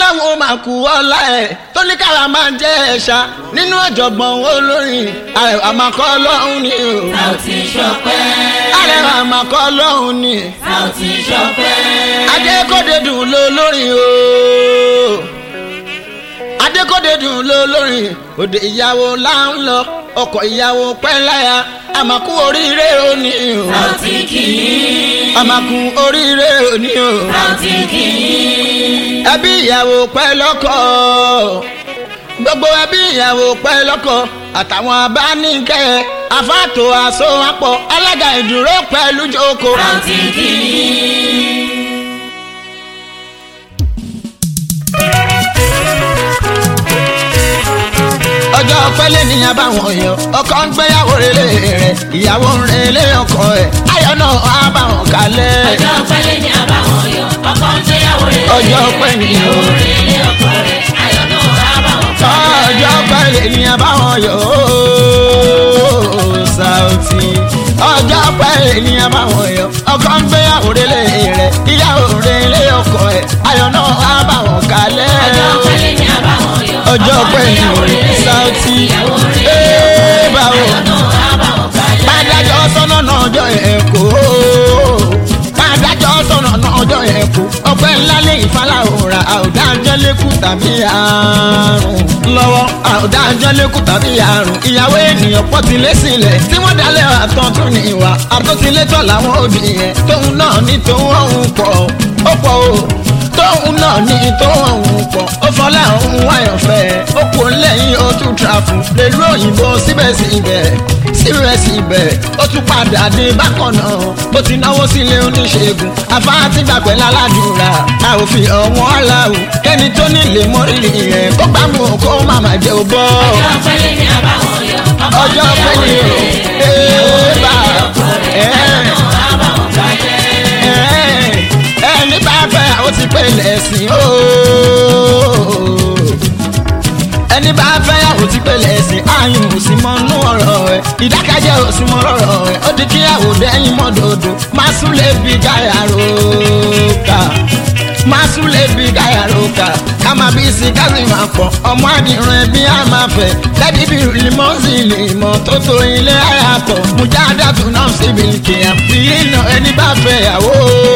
ọlọ́run máa kú ọlá ẹ̀ tó ní kára máa jẹ́ ẹ̀ṣá nínú ọ̀jọ̀gbọ́n olórin àrẹwà máa kọ́ ọlọ́run ni o. Saoty Sọpẹ́. àrẹwà máa kọ́ ọlọ́run ni. Saoty Sọpẹ́. adékòdé dùn ló lórin o. adékòdé dùn ló lórin òde ìyàwó là ń lọ ọkọ̀ ìyàwó pẹ́ láya àmàkù oríire òní o. Saoty kìí. àmàkù oríire òní o. Saoty kìí. ẹbí ìyàwó pẹ́ lọ́kọ gbogbo ẹbí ìyàwó pẹ́ lọ́kọ àtàwọn abáníkẹ́ afáàtò àsowápọ̀ alága ìdúró pẹ̀lú jókòó. Saoty kìí. ọjọ́ pẹ́lẹ́ níyàn báwọn yọ ọkọ ń gbéyàwó relé rẹ̀ ìyàwó ń relé ọkọ ẹ̀ ayọ̀ náà á bá wọn kalẹ̀. Ọjọ́ pẹ́lẹ́ ni àbáwọn yọ. Ọkọ ń gbéyàwó rẹ̀. Ọjọ́ pẹ́ ni o. Ìyàwó rẹ̀ lé ọkọ rẹ̀. Ayọ̀ náà á bá wọn kalẹ̀. ọjọ́ pẹ́lẹ́ níyàn báwọn yọ ooo, Saoty ọjọ́ pẹ́lẹ́ níyàn báwọn yọ ọkọ ń gbéyàwó relé rẹ̀ ìyàwó relé ọkọ ẹ̀ ayọ̀ náà á bá wọn kalẹ̀. Ọjọ́ pẹ́lẹ́ ni àbáwọn yọ. ọjọ́ Ọkọ ń pẹ́ ni gbéyàwó rẹ̀. Saoty Ìyàwó rẹ̀ lé ee ọkọ báwo. rẹ̀. Ayọ̀ náà á bá wọn kalẹ̀. Pádájọ́ sọ́nà náà ọjọ́ yẹn kó. Pádájọ́ sọ́nà náà ọjọ́ yẹn kó. Ọpẹ́ ńlá lè ìfàlàwòrán àwòdájọ́ lékù tàbí àrùn. Lọ́wọ́ àwòdájọ́ lékù tàbí àrùn. Ìyàwó ènìyàn pọ̀ ti lé sílẹ̀. Tí wọ́n dalẹ̀ àtọ̀ tún ní ìwà. Àtúntilétọ̀ làwọn òbí yẹn. Tóun náà ní tóun ọ̀hún pọ̀. Ó pọ̀ o tóun náà ní tóun ọ̀hún pọ̀. Ó fọlá òun wáyọ̀fẹ́. Ó kò lẹ́yìn ó tún trafù. Lèlú òyìnbó síbẹ̀síbẹ̀ síbẹ̀síbẹ̀ ó tún padà dé bákan náà ó ti náwó sílé oníṣègùn afáàtì gbàgbẹ́ lálàdúrà a ò fi ọ̀wọ́n aláwọ̀ kẹ́ni tó nílé mọ́rìrì yẹn kó gbàmù kó má má jẹ́ ò bọ́ Ọjọ́ pẹ́lẹ́ ni àbáwọn yọ. Ọkọ ń ọjọ́ gbéyàwó pẹ́yì o rẹ̀. ee bá ẹ̀ Á bá wọn kalẹ̀. ẹ̀ ẹni bá fẹ́ ó ti pé lẹ́sìn o ẹni bá fẹ́ yàwó ti pé lẹ́sìn ààyè ò sí mọ́ nú ọ̀rọ̀ ẹ̀ ìdákẹ́jẹ́ ò sí mọ́ lọ́rọ̀ ẹ̀ ó di kíyàwó dẹ́yìn mọ́ dòdò máa sún lè bí gáyà róka máa sún lè bí gáyà róka ká máa bí sí káàsì máa pọ̀ ọmọ àdìrún ẹbí á máa fẹ̀ lẹ́bí bí limọ́sì lè mọ̀ tó tó ilé ayà pọ̀ mujá dàtú náà síbi kìyà fi iná ẹni bá fẹ́ yàwó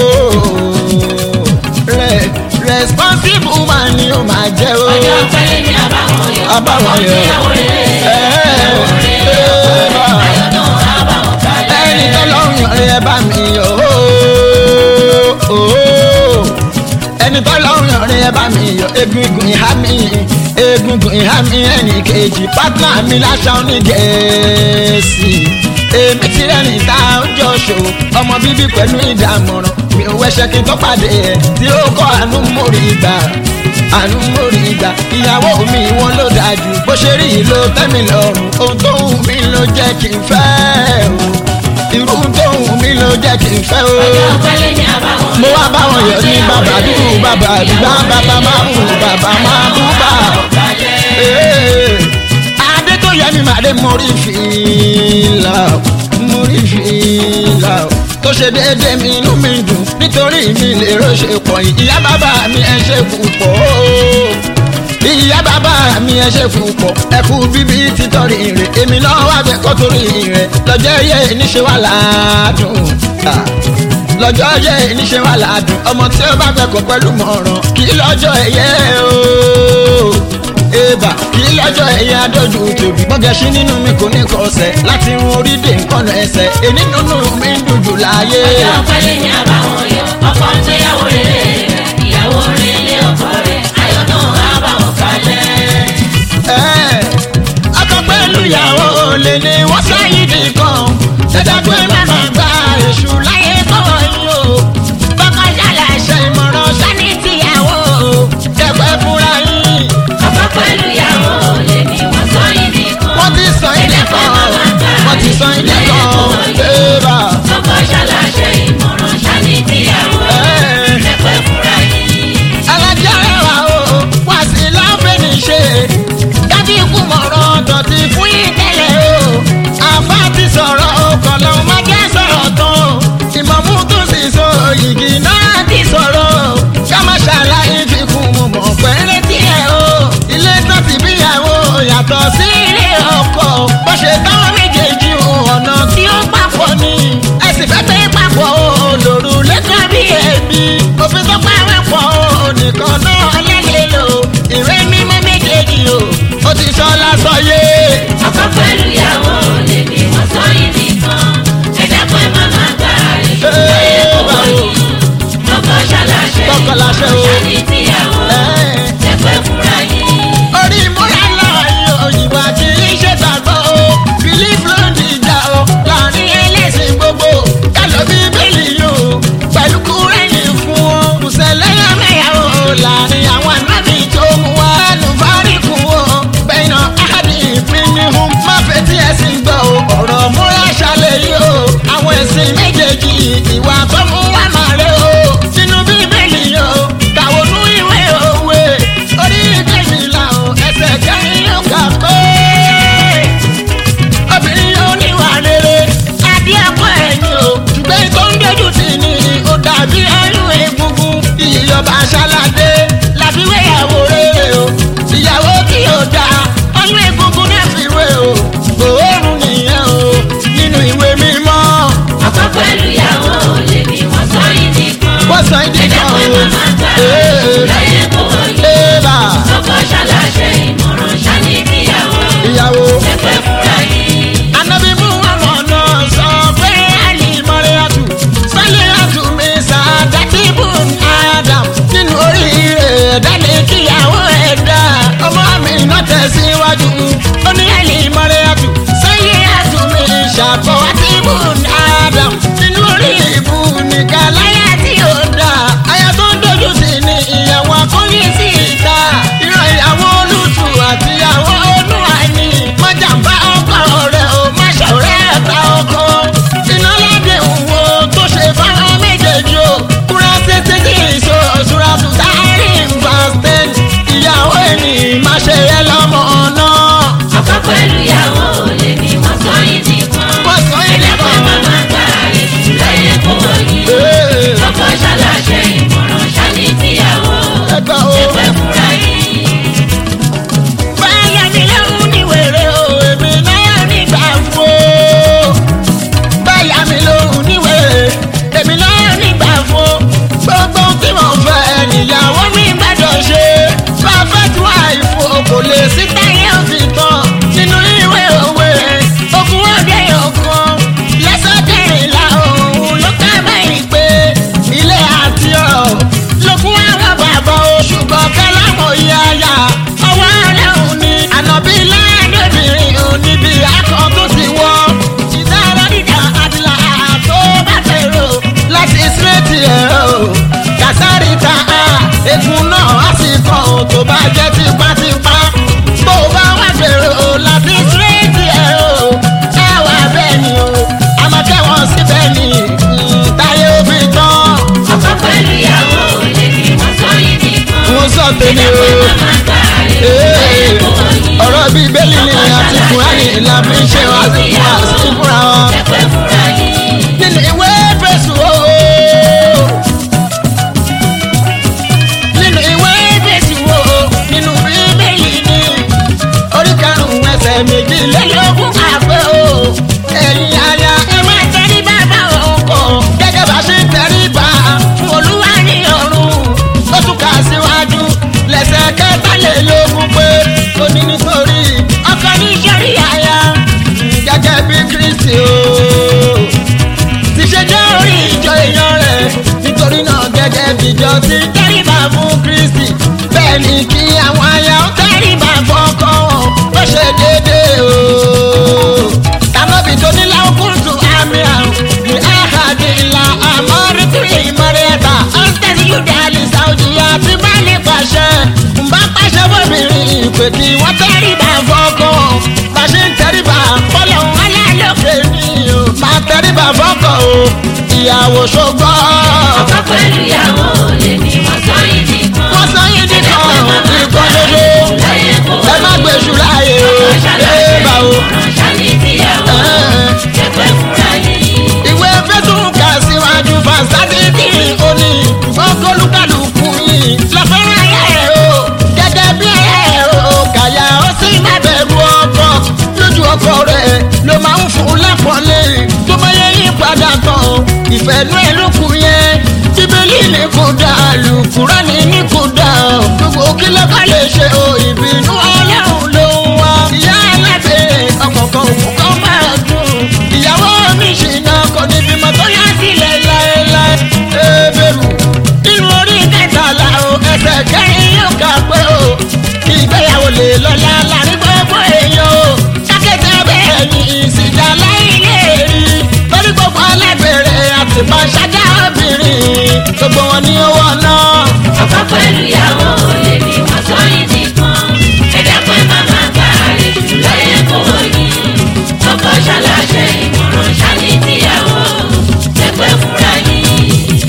rẹ̀ responsible man ni ó máa jẹ́ o Ọjọ́ pẹ́lẹ́ ni àbáwọn yọ. Àbáwọn yọ. Ìyàwó rẹ̀. Ìyàwó rẹ̀ lé ọkọ rẹ̀. Ayọ̀ náà á bá wọn kalẹ̀. ẹni tó lọ́rùn yàn rí ẹ bá mi yọ ooo, ooo. ẹni tó lọ́rùn yàn rí ẹ bá mi yọ egungun ìhá mi egungun ìhá mi ẹnì kejì pátá mi láṣà onígẹ̀ẹ́sì èmi ti rẹ́rìn tá a ń jọ ṣòwò ọmọ bíbí pẹ̀lú ìdámọ̀ràn mi ò wẹ́ṣẹ́ kí n tó pàdé ẹ̀ tí ó kọ́ àánú mórí ìgbà àánú mórí ìgbà ìyàwó mi wọn ló dájú bó ṣe rí yìí ló tẹ́ mi lọ́rùn ohun tó wù mí ló jẹ́ kí n fẹ́ o irú tó wù mí ló jẹ́ kí n fẹ́ o Ọjọ́ pẹ́lẹ́ ni àbáwọn yọ. mo wá báwọn yọ ní bàbá dúró bàbá àdúgbà bàbá máa mú bàbá máa bú bà Ee, adé tó yẹ mi màdé mórí fìlà mórí fìlà tó ṣe déédéé mi inú mi dùn nítorí mi lè rọ́ṣẹ̀ pọ̀ yìí ìyá bàbá mi ẹ ṣe púpọ̀ ìyá bàbá mi ẹ ṣe púpọ̀ ẹ kú bíbí títọ́rí rẹ̀ èmi náà wà bẹ́ẹ̀ kọ́ torí rẹ̀ lọ́jọ́ yẹ níṣẹ́ wà ládùn Ah, lọ́jọ́ yẹ níṣẹ́ wà ládùn ọmọ tí ó bá fẹ́ kọ́ pẹ̀lú mọ̀ràn kí lọ́jọ́ ẹ̀yẹ o eba kí lọ́jọ́ ẹ̀yẹ adójú tòbí gbọ́gẹ̀ṣí nínú mi kò ní kọsẹ̀ láti run orí dé nǹkan ẹsẹ̀ èní nínú mi ń dùn jù láàyè. Ọjọ́ pẹ́lẹ́ ni àbáwọn yọ. Ọkọ ń gbéyàwó rẹ̀. Ìyàwó rẹ̀ lé ọkọ rẹ̀. Ayọ̀ náà á bá wọn kalẹ̀. Ẹ́, ọkọ pẹ̀lú ìyàwó olè ni wọ́n sáyé nìkan ṣẹ̀dá pé màmá gba èṣù láyé kọ́ yín o bọ́kọ ṣàlàṣẹ ìmọ̀ràn sani tìyàwó jẹ́pẹ́ fúnra yín Ọkọ pẹ̀lú ìyàwó lè ní wọ́n sọ yìí nìkan. wọ́n ti sọ ilé kan wọ́n ti sọ ilé kan bébà Ọkọ ṣàlàṣẹ ìmọ̀ràn ṣáni tíyàwó ṣe o. ṣáni tíyàwó Ẹ́. ẹgbẹ́ fúnra yín. orí múra láàyè òyìnbó àti iṣẹ́ gbàgbọ́ o belief ló ń dìjà o láàrin ẹlẹ́sìn gbogbo kálọ̀ bíbélì yìí o pẹ̀lú kúrẹ́nì fún o kùsẹ̀lẹ́yà mẹ́yà o láàrin àwọn ànábì tó mú wa ẹnu fáríkù o bẹ́ẹ̀nà áhàdì ìpínlẹ̀ má fetí ẹ̀sìn gbọ́ o ọ̀rọ̀ múra ṣàlẹ̀ yìí o àwọn ẹ̀sìn méjèèjì ìwà tó mú wa máa rẹ o sínú bíbélì yìí o kàwọnú ìwé òwe orí kejìlá o ẹsẹ̀ kẹrin yóò kà pé obìnrin yóò níwà rere adé ẹ̀kọ́ ẹ̀yìn o ṣùgbọ́n tó ń dojú tì ní o dàbí ẹrú egungun ìyọba aṣáládé láfiwé ìyàwó rere o ìyàwó tí yóò dá ọyún egungun náà fi wé o òórùn nìyẹn o nínú ìwé mímọ́ ọkọ pẹ̀lú ìyàwó lè ní wọ́n sọ yín nìkan. wọ́n sọ ìdí ẹ̀dá kan pé o màmá gbà Ee. láyé kò yí. ébà ọkọ ṣàlàṣẹ ìmọ̀ràn ṣáni tíyàwó ìyàwó. ẹgbẹ́ fúnra yín. anabi muhammad náà sọ pé ali mọ́ríyàtù sálíyàtù mi sàdátì bùn adam nínú oríire ẹ̀dá ní kíyàwó ẹ̀dá ọmọ mi náà tẹ̀síwájú ó ní ali mọ́ríyàtù sálíyàtù mi ṣàbọ̀wátì bùn adam nínú orí ìbù nìkan láyà tí ó dá aya tó ń dojú sí ni ìyàwó akóyè sí ìta ìran ìyàwó olùtù àti ìyàwó olúwàní mọ́jàmbá ọkọ rẹ̀ ò má ṣọ̀rẹ́ ẹ̀ta ọkọ iná ládé òwò tó ṣe fáwọn méjèèjì o kúrẹ́ tètè kí ìṣó ṣúra tún sáré ìfàstẹ́n ìyàwó ẹni má ṣe yẹ lọ́mọ náà. ọkọ pẹ̀lú ìyàwó lè ní wọ́n sọ yín nìkan. Wọ́n sọ yín ẹ̀dá pé nìkan. màmá gbà láyé kò yí. Ee, ọkọ ṣàlàṣẹ ìmọ̀ràn ṣáni tíyàwó ẹgbẹ́ o. ẹgbẹ́ fúnra yín. báyà mi lóhùn ní wèrè o èmi náà nígbà fún o. báyà mi lóhùn ní wèrè èmi náà nígbà fún o. gbogbo ohun tí mo fẹ́ níyàwó mi gbọ́dọ̀ ṣe. perfect wife o kò lè sí táyé òfin tán nínú ìwé òwe. ogun ọdẹ ọkàn lẹ́sẹ̀ kẹrìnlá òun ló ká báyìí pé ilé àti ọ̀rọ̀ lókun àwọn bàbá o ṣùgbọ́n kẹ́lámọ̀ yáyà ọwọ́ ọlọ́run ni ànàbí láàdébìnrin ò níbi akọ tó ti wọ́ ìdára dídá àdìlà tó bá fèrò láti sírètì ẹ̀ o kàsárì ta á egun náà á sì kàn ó tó bá jẹ́ tipátipá bó o bá wá fèrò láti sírètì ẹ̀ o ẹ wà bẹ́ẹ̀ ni o àmọ́ kẹ́wọ̀n síbẹ̀ ni mm, táyé ó fi tán ọkọ pẹ̀lú ìyàwó lè ní wọ́n sọ yín nìkan. mo sọ tèmi ẹ̀dá pé o. màmá gbà láyé Ee, kò yí. ọ̀rọ̀ bíi bẹ́ẹ̀lì ni àti kùránì la fi ń ṣe wá sí fún wa sí fúnra wọn. ẹgbẹ́ fúnra yín. nínú ìwé fèsù o. nínú ìwé fèsù o. nínú bíbélì ni orí karùn-ún ẹsẹ̀ méjìlélógún àpẹ́ o. ẹ̀yin aya ẹ máa tẹrí bàbá ọkọ gẹ́gẹ́ bá ṣe ń tẹrí bá fún olúwa ní ọ̀run. ó tún kà síwájú lẹ́sẹ̀ kẹtàlélógún pé ó ní nítorí ọkọ ní sẹ́rí aya gẹ́gẹ́ bí kristi o ti ṣe jẹ́ orí ìjọ èèyàn rẹ̀ nítorí náà gẹ́gẹ́ bí ìjọ ti tẹ́rìbà fún kristi bẹ́ẹ̀ ni kí àwọn aya ó tẹ́rìbà fọ́kọ́ wọn ó ṣe déédéé o. tànàbì tó ní láwùkúntù àmì àrùn ní àhàdì ìlà àmọ́rìkìrì ìmọ̀rẹ́ta ọ̀ńtẹ̀sí yúdà àlìsà òjì àti báàlì pàṣẹ. ǹbá pàṣẹ bóbìnrin ìpè kí wọ́n tẹ́rìbà fọ́kọ́ bá ṣe ń tẹ́rìbà fọ́lọ́ wọn lálọ́kẹ́ ni o. máa tẹ́rìbà fọ́kọ̀ o ìyàwó ṣogbọ́. ọkọ pẹ̀lú ìyàwó lè ní wọ́n sọ yín nìkan. wọ́n sọ yín ẹ̀dá nìkan pé màmá nìkan gbà ṣoṣo láyé kò ẹ má yí. gbèsù láàyè o ọkọ ẹ ṣàlàṣẹ bá o. ìmọ̀ràn ṣáni tíyàwó ẹgbẹ́ fúnra yín. ìwé fẹ́tún kà síwájú fàṣádìtì òní ọgọlùkàlùkù yìí lọ́fẹ́ràn ayé ẹ̀ o gẹ́gẹ́ bí ẹ̀ o kàyà ó sì má bẹ̀rù ọkọ lójú ọkọ rẹ̀ ló máa ń fún lápọ̀lé tó bá yẹ yí padà tán ìfẹ́ nú ẹ̀ ló kù yẹn bíbélì ní kò dá lùkùránì ní kò dá gbogbo kí ló bá lè ṣe o ìbínú ọlọ́run ló ń wá ìyá alábẹ́ ọkọ̀ọ̀kan òun kan máa dùn ìyàwó mi ṣìnà kò ní bímọ tó yá sílẹ̀ láéláé ebèrú nínú orí kẹtàlá kẹ́yìn yóò kà pé o ìgbéyàwó lè lọ́la láàrin gbogbo èèyàn o kákẹ́tẹ́ bẹ́ẹ̀ ni ìsìjà lẹ́yìn lè rí lórí gbogbo alágbèrè àti pàṣájà obìnrin gbogbo wọn ní owó náà. ọkọ pẹ̀lú ìyàwó lè ní wọ́n sọ yìí nìkan ẹ̀dá pé màmá gbà rè jù láyé kò yí ọkọ ṣaláṣẹ ìmọ̀ràn ṣáni tíyàwó ẹgbẹ́ fúnra yìí.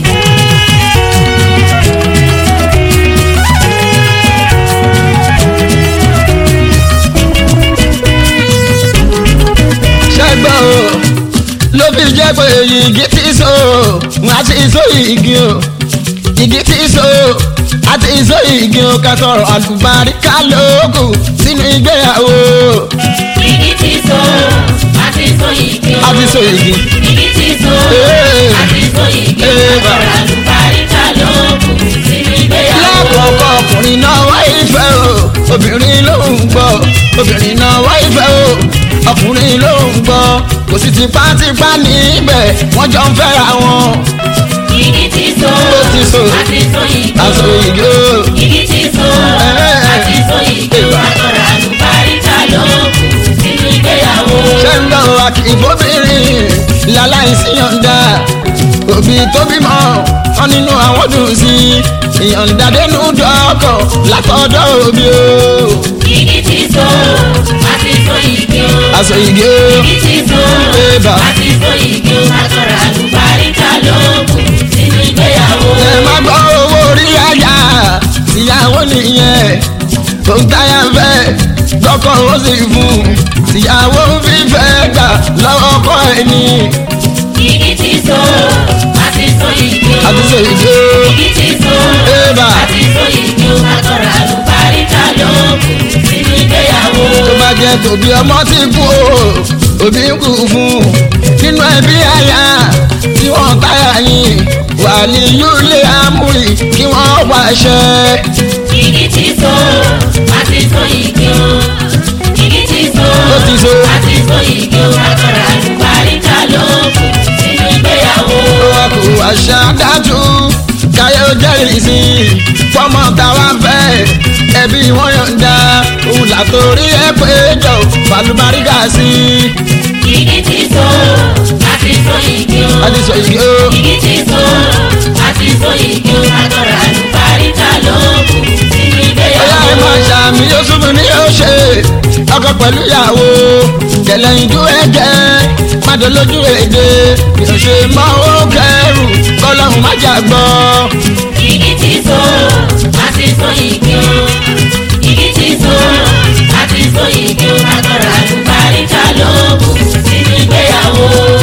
ṣẹ́gbọ́n o ló fi jẹ́ pé igi tí so wọn á ti so igi o igi tí so á ti so igi o ká sọ̀rọ̀ àlùbáríkà lóògù sínú ìgbéyàwó igi ti so àti so igi o á ti so igi. igi ti so Ee. àti so igi o Ee, bá. ọ̀rọ̀ àlùbáríkà ló kù sínú ìgbéyàwó. lákọ̀ọ́kọ́ ọkùnrin náà wá ìfẹ́ o obìnrin ló ń gbọ́ obìnrin náà wá ìfẹ́ o ọkùnrin ló ń gbọ́ kò sì tipátipá níbẹ̀ wọ́n jọ ń fẹ́ra wọn. igi ti so Ó ti so. àti so igi o. aṣọ ìgé o. igi ti so Ẹ́ẹ̀. àti so igi o. ọ̀rọ̀ àlùbáríkà ló kù sínú ìgbéyàwó. ṣé ń gbọ́ akíbóbìnrin láláìsí yọ̀ǹda òbí tó bímọ wọn nínú àwọn dùn sí ìyọ̀ǹda dénú dọ́kọ̀ látọ̀dọ̀ òbí o. igi ti so àti so igi o. aṣọ ìgé o. igi ti so Ébà. àti so igi o. ọ̀rọ̀ àlùbáríkà ló kù sínú ìgbéyàwó. ẹ má gbọ́ owó orí àyà ìyàwó nìyẹn tó ń táyà fẹ́ lọ́kọ̀ ó sì fún ìyàwó fífẹ́ gbà lọ́wọ́ ọkọ ẹni igi ti so àti so igi o. àti ṣe ìgbé igi ti so Ébà. àti so igi o. ọ̀rọ̀ àlùbáríkà ló kù sínú ìgbéyàwó. tó bá jẹ́ tòbí ọmọ ti kú o òbí ń kú fún nínú ẹbí àyà tí wọ́n táyà yín wà ní yúlé amúrì kí wọ́n wáṣẹ. igi ti so àti so igi o. igi ti so Ó ti so. àti so igi o. ọ̀rọ̀ àlùbáríkà ló kù sínú ìgbéyàwó. wọn kò àṣà dájú káyọ̀ jẹ́rìí sí i fọmọ táwa fẹ́ ẹbí wọn yọ̀ǹda òun làtòrí ẹ pé jọ fàlùbáríkà sí i. igi ti so àti so igi o. àti sọ yìí ó igi ti so àti so igi o. ọ̀rọ̀ àlùbáríkà ló kù sínú ọyá ẹ ìgbéyàwó. máa ṣàmì yóò súnmù ní yóò ṣe ọkọ pẹ̀lú ìyàwó kẹlẹ́ ìdú ẹ̀jẹ̀ mádọ́lójú èdè yóò ṣe mọ́ ó kẹrù kọ́lọ́hún má jà gbọ́. igi ti so àti so igi o. igi ti so àti so igi o. ọ̀rọ̀ àlùbáríkà ló kù sínú ìgbéyàwó.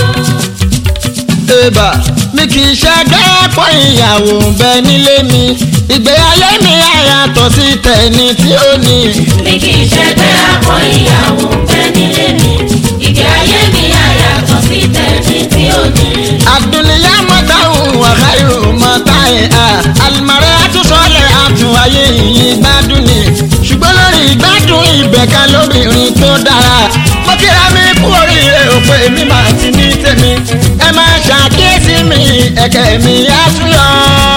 Eba mi kì í ṣẹ́gbẹ́ pọ̀ ìyàwó bẹ nílé mi ìgbé ayé mi àyàtọ̀ sí tẹ̀ni tí ó ní. mi kì í ṣẹgbẹ́ àpọ̀ ìyàwó bẹ́ẹ̀ nílé mi. ìgbé ayé mi àyàtọ̀ sí tẹ̀mí tí ó ní. àdùnníyá mọ́tà òun àkáyò mọ́tà ẹ̀ à àlùmọ́rẹ́ àtúnṣọlẹ̀ àtún ayé yìí gbádùn ni ṣùgbọ́n lórí ìgbádùn ìbẹ̀ka lóbìnrin tó dára mo kíra mi kú oríire òpè mi máa ti ní tèmi ẹ máa ṣàkíyèsí mi ẹ̀kẹ́ mi á tún yọ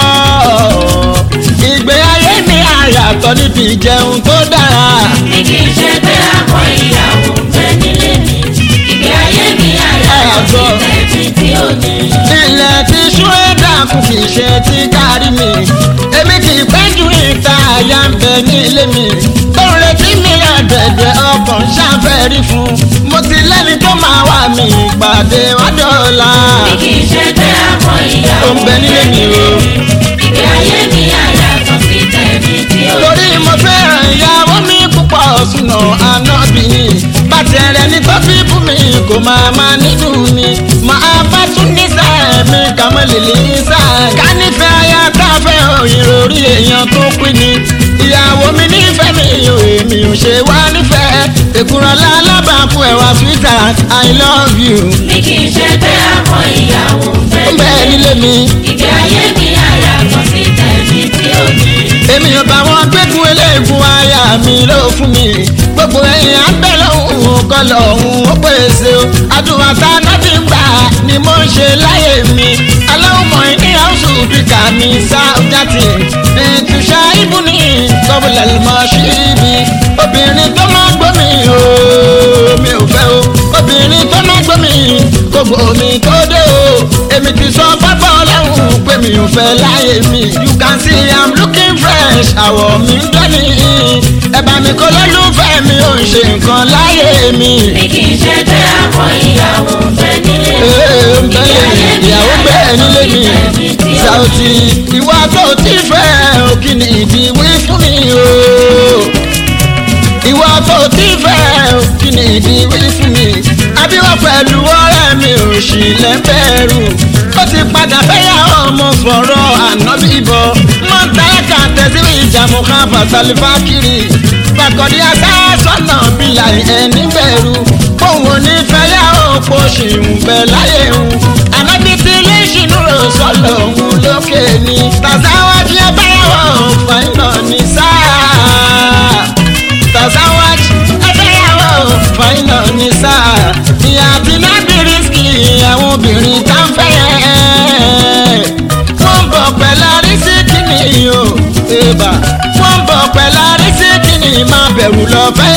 ìgbé ayé mi àyàtọ̀ níbi ìjẹun tó dára. mi kì í ṣẹgbẹ́ àpọ̀ ìyàwó bẹ́ẹ̀ nílé mi. ìgbé ayé mi àyàtọ̀ sí tẹ̀mí tí ó ní. ilẹ̀ tí ṣúrẹ́dà kù kì í ṣe ti kárí mi èmi kì í pẹ́ ju ìta àyà ń bẹ nílé mi tó ń retí mi àdẹ̀dẹ̀ ọkàn ṣàfẹ́rí fún mo ti lẹ́ni tó máa wà mí ìpàdé wádọ́ọ̀la mi kì í ṣẹgbẹ́ àpọ̀ ìyàwó Ó ń bẹ nílé mi o. ìgbé ayé mi àyàtọ̀ sí tẹ̀mí tí ó ní. torí mo fẹ́ràn ìyàwó mi púpọ̀ sùnà ànábì bàtẹ̀rẹ̀ ní tó fi bú mi kò máa máa nínú mi máa bá tún ní sáà mi kàmọ́ lèlè sáà ká nífẹ̀ẹ́ aya káfẹ́ ìròrí èèyàn tó pín ni ìyàwó mi nífẹ̀ẹ́ mi ò èmi ò ṣe wá nífẹ̀ẹ́ èkúrọ̀ lálábàákú ẹ̀wà sweetheart i love you mi kì í ṣẹgbẹ́ àpọ̀ ìyàwó ó bẹ́ẹ̀ bẹ́ẹ̀ nílé mi ìgbé ayé mi àyàtọ̀ sí tẹ̀mí tí ó ní. èmi ò bá wọn gbẹ́gun eléegun aya mi ló fún mi gbogbo ẹ̀yìn abẹ́ lọ́hùn kọ́ lọ́hùn ó pèsè o àdúrà tá a náà fi ń gbà ni mo ń ṣe láyé mi aláwọ̀ mọ̀ ní house speaker mi sáúdàtì ètùṣà ibù ní kọ́bùlà mọ́ síbi obìnrin tó máa gbọ́ mi o mi ò fẹ́ o obìnrin tó máa gbọ́ mi kò gbọ́ mi tó dé o èmi ti sọ pápá ọlọ́run pé mi ò fẹ́ láyé mi you can see i'm looking fresh àwọ̀ mi ń dání ẹ̀bà mi kọ́ lọ́lùfẹ́ mi ò ń ṣe nǹkan láyé mi. Bí kì í ṣe pé àwọn ìyàwó ń bẹ nílé. Ee, ń bẹ́lẹ̀ ìyàwó bẹ́ẹ̀ nílé mi Saoty ìwà tó ti fẹ́ o kí ni ìdí wí fún mi o ìwà tó ti fẹ́ o kí ni ìdí wí fún mi abíwọ́ pẹ̀lú ọ̀rẹ́ mi ò sì lẹ́bẹ̀rù ó ti padà fẹ́yàwó ọmọ fọ̀rọ̀ ànábì bọ̀ mọ́tàkà tẹ̀sí ìjàmù kan fàtàlífà kiri fàkọ̀dí àtàsọ́nà bílà ẹni bẹ̀rù òun ò ní fẹ́yàwó kó sì ń bẹ̀ láyé òun ànábì tí ilé ìṣìnú rò sọ́lọ̀ òun lókè ni tàzáwájú ẹ báyàwó fàìnà ní sáà tazawaj ẹgbẹ́yàwó fàìnà ní sáà ìyá àti nábìrìsì àwọn obìnrin tá ń fẹ́ yẹn. wọ́n ń bọ̀ pẹ̀lú arísíkì ni o èèbà wọ́n ń bọ̀ pẹ̀lú arísíkì ni máa bẹ̀rù lọ fẹ́